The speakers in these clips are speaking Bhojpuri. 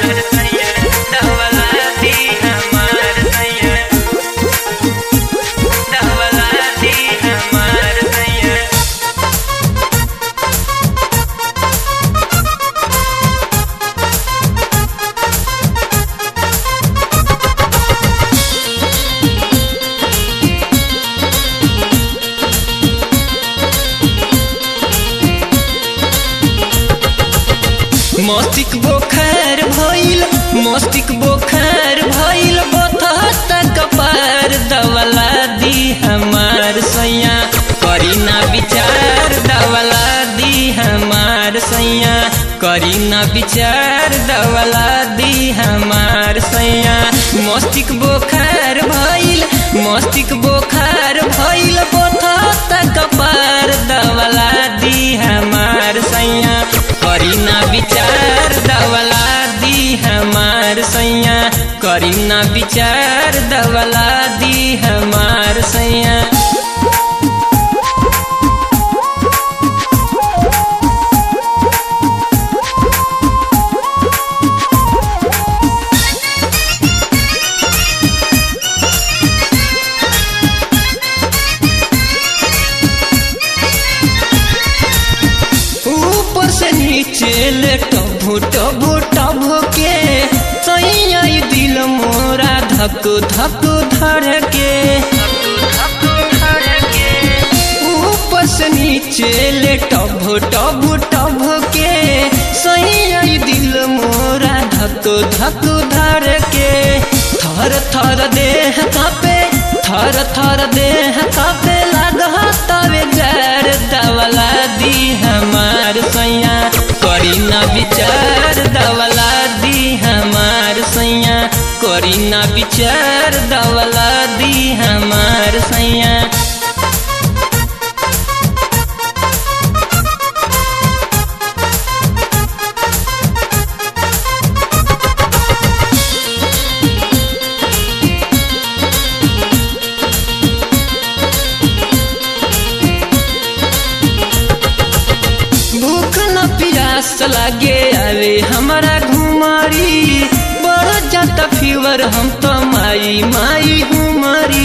हमार सैया दवला दी हमार सैया दवला दी हमार सैया मस्तिक बोखार भइल मस्तिक बोखार भइल बथता कपार दवला दी हमार सैया करी ना विचार दवला दी हमार सैया करी ना विचार दवला दी हमार सैया मस्तिक बोखार भइल मस्तिक बोखार भइल बथता कपार दवला दी हमार सैया करी ना विचार दवला दी हमार सैया करी ना विचार दवला दी हमार सैया ऊपर से नीचे ले टभो टभो टभो के सैया ई दिल मोरा धक धक धर के ऊपर से नीचे ले टभो टभो टभो के सैया ई दिल मोरा धक धक धर के थर थर देह कापे थर थर देह कापे लागह तवे जर दवला दी हमार सैया करी ना विचार दवला दी हमार सैया करी ना विचार दवला दी हमार सैया भूख न प्यास लागे आवे हमारा घुमारी बढ़ जाता फीवर हम तो माई माई हुमारी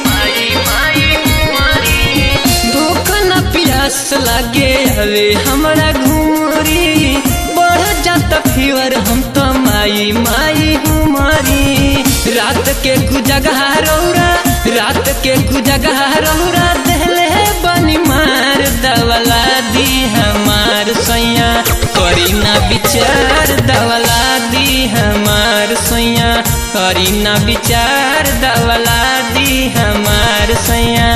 भूख न प्यास लागे आवे हमारा घुमारी बढ़ जाता फीवर हम तो माई माई हुमारी रात के गुजगह रौरा रात के गुजगह रौरा दहले बनी मार दवला दी हमार सैया करी ना विचार दवला दी हमार सैया करी ना विचार दवला दी हमार सैया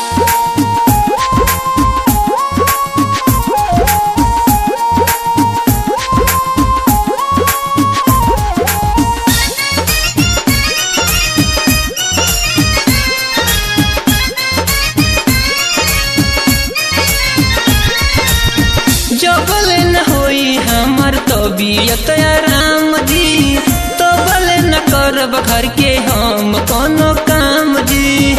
जबल न होई हमर तबीयत आराम दी तबल न करब घर के हम कोनो काम जी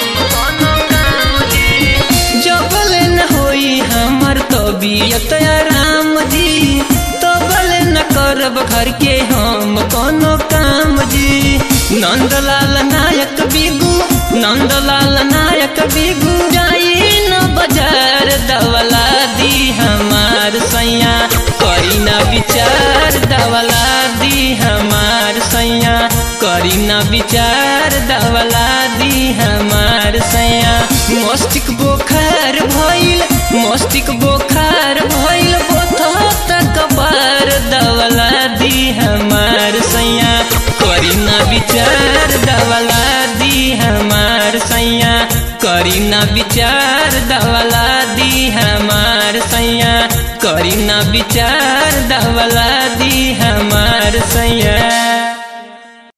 जबल न होई हमर तबीयत आराम दी तबल न करब घर के हम कोनो काम जी नंदलाल नायक बिगू नंदलाल नायक बिगू जाई न बाजार दवला दी हमार सैया करी ना विचार दवला दी हमार सैया करी ना विचार दवला दी हमार सैया मस्तिक बोखार भइल मस्तिक बोखार भइल बोथत कबार दवला दी हमार सैया करी ना विचार दवला दी हमार सैया करी ना विचार दवला दी हमार सैया करी ना विचार दवला दी हमार सैया